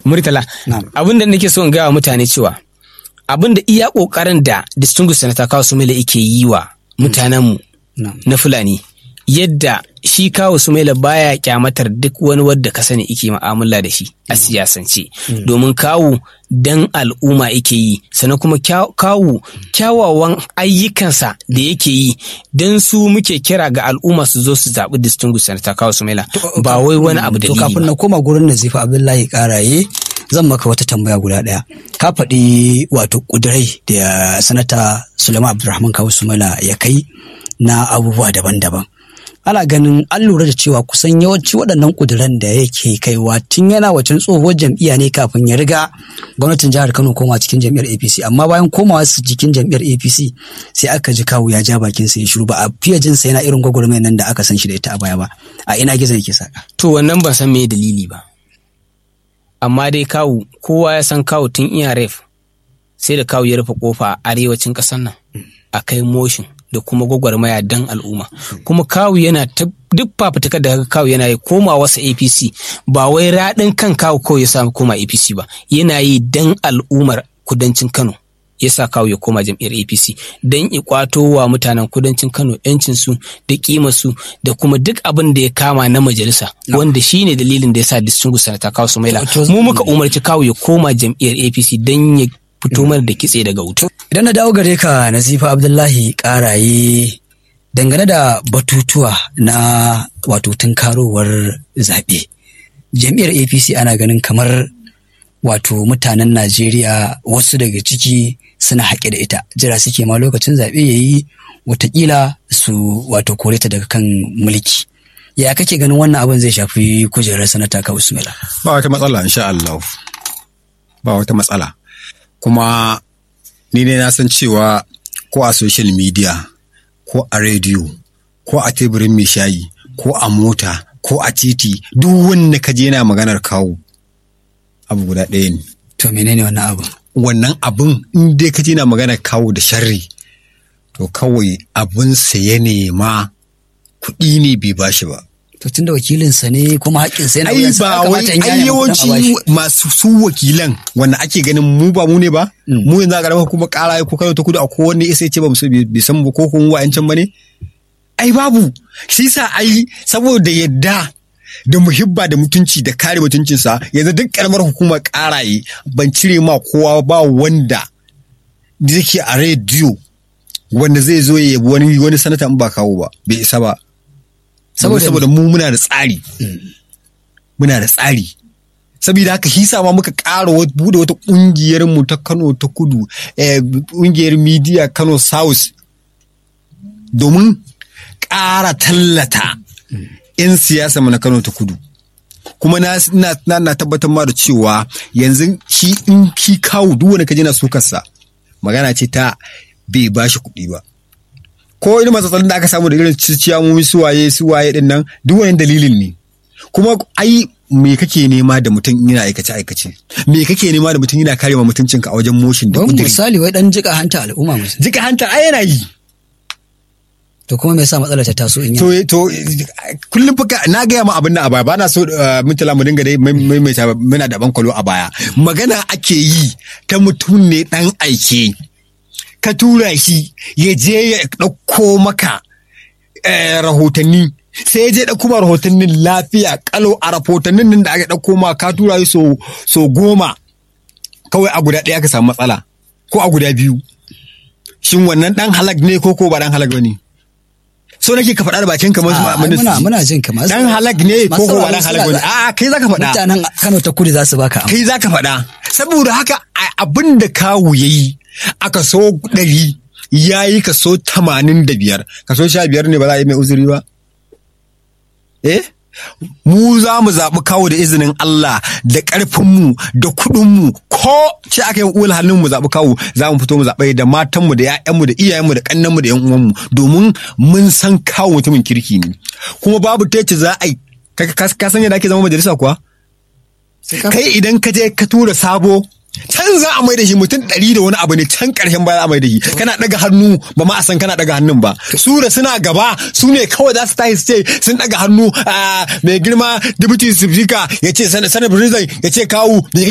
Murtala, Na'am. abin da nake so in gaya wa mutane cewa abin da iya ƙoƙarin da Distinguished Senator Kawu Sumaila yake yi wa mutanenmu Na'am. na Fulani yadda shi Kawu Sumaila baya kyamatar duk wani wadda ka sani ike mu'amala da shi a siyasance domin kawu dan al'umma yake yi sannan kuma kya- kawu kyawawan ayyukansa da yake yi don su muke kira ga al'umma su zo su zaɓi Distinguished Senator Kawu Sumaila ba wai wani abu da To kafin na koma gurin Nazifa Abdullahi Karaye zan maka wata tambaya guda ɗaya. Ka faɗi wato ƙudurai da sanata Suleiman Abdulrahman Kawu Sumala ya kai na abubuwa daban-daban. Ana ganin an lura da cewa kusan yawanci waɗannan ƙuduran da yake kaiwa tun yana wacin tsohuwar jam'iyya ne kafin ya riga gwamnatin jihar Kano koma cikin jam'iyyar APC amma bayan komawa su cikin jam'iyyar APC sai aka ji kawu ya ja bakin sa ya shiru ba a fiye jin sa yana irin gwagwarmayar nan da aka san shi da ita a baya ba a ina gizo yake saka. To wannan ban san me dalili ba. Amma dai kawu kowa ya san kawu tun iya ref sai da kawu ya rufe kofa a arewacin ƙasar nan a kai motion da kuma gwagwarmaya dan al'umma. Kuma kawu yana ta duk fafutukar da kaga kawu yana yi koma wasa APC ba wai raɗin kan kawu kawai ya sa koma APC ba yana yi dan al'ummar kudancin Kano. ya sa kawo ya koma jam'iyyar APC don ya kwato wa mutanen kudancin Kano yancinsu da kimarsu da kuma duk abin da ya kama na majalisa wanda shi ne dalilin da ya sa distinguished sanata kawo Sumaila To- mu muka umarci kawo ya koma jam'iyyar APC don ya fito mana da kitse daga wuta. Idan na dawo gare ka Nazifa Abdullahi Karaye dangane da batutuwa na wato tunkarowar zaɓe. Jam'iyyar APC ana ganin kamar wato mutanen Najeriya wasu daga ciki suna haƙe da ita. Jira suke ma lokacin zaɓe ya yi watakila su wato kore ta daga kan mulki. Ya kake ganin wannan abin zai shafi kujerar sanata ka Usmila? ba wata matsala insha Allah ba wata matsala kuma ni ne na san cewa ko a social media ko a rediyo ko a teburin mai shayi ko a mota ko a titi duk wanda ka je yana maganar kawo abu guda ɗaya ne To menene wannan abin? wannan abin in dai ka je yana maganar kawo da sharri to kawai abin ya nema kuɗi ne bai bashi ba To tun da wakilinsa ne kuma haƙƙinsa yana ai wuyansa, ba ya wai kamata in ai gane ma kuɗin a yawanci bashi. masu su wakilan wanda ake ganin mu ba mu ne ba mu yanzu a ƙaramar kuma ƙara ko kano ta kudu a kowanne isa ce ba mu bai san mu ko kuma wa'ancan ba ne ai babu shi sa ai saboda yadda da muhibba da mutunci da kare mutuncinsa yanzu duk ƙaramar hukumar ƙaraye ban cire ma kowa ba wanda da yake a rediyo wanda zai zo ya yabi wani wani sanata in ba kawo ba bai isa ba Saboda saboda mu muna da tsari muna da tsari saboda haka hisa ma muka ƙara wat- bude wata ƙungiyar mu ta Kano ta Kudu eh, ƙungiyar media Kano South domin ƙara tallata 'yan siyasa mu na Kano ta Kudu kuma na na, na, na tabbatar ma da cewa yanzu shi in shi kawo duk wanda ka je na sukarsa magana ce ta bai bashi kuɗi ba ko irin matsatsalin da aka samu da irin ciyamomi suwaye suwaye din nan duk wani dalilin ne kuma ai me kake nema da mutum yana aikace aikace me kake nema da mutum yana kare ma mutuncinka a wajen motion da Don kudiri misali wai dan jika hanta al'umma musu. jika hanta ai yana yi To kuma me yasa matsalar ta taso in to yana? to kullum fa ka- na gaya ma abin nan a baya ba na so uh, mutala mu dinga dai mai- maimaita muna da bankwalo a baya magana ake yi ta mutum ne dan aike ka tura shi ya je ya ɗauko maka eh, rahotanni sai ya je ɗauko ma rahotannin lafiya kalau a rahotannin nan da aka ɗauko ma ka tura shi so, so goma kawai a guda ɗaya ka samu matsala ko a guda biyu shin wannan ɗan halak ne ko ko ba ɗan halak ba ne so nake ka faɗa da bakin kamar Ah, ai muna muna jin ka masu- dan halak ne ko ko ba dan masu halak bane sauraro a kai zaka faɗa Mutanen Kano ta kudu za su baka amsa. kai zaka faɗa saboda haka a- abin da kawu yayi a kaso ɗari ya yi kaso tamanin da biyar kaso sha biyar ne ba za a yi mai uzuri ba eh mu za mu zaɓi kawo da izinin Allah da ƙarfinmu da kuɗinmu ko ce aka yi uwal hannun mu zaɓi kawo za mu fito mu zaɓe da matanmu da ‘ya'yanmu da iyayenmu da ƙannenmu da ‘yan uwanmu domin mun san kawo mutumin kirki ne kuma babu ta yace za a yi ka ka- ka san yadda ake zama majalisa kuwa kai idan ka je ka tura sabo can za a mai da shi mutum ɗari da wani abu ne can ƙarshen baya za a mai da shi kana ɗaga hannu ba ma a san kana ɗaga hannun ba su da suna gaba su ne kawai za su tashi su ce sun ɗaga hannu a mai girma deputy speaker ya ce sanar president ya ce kawu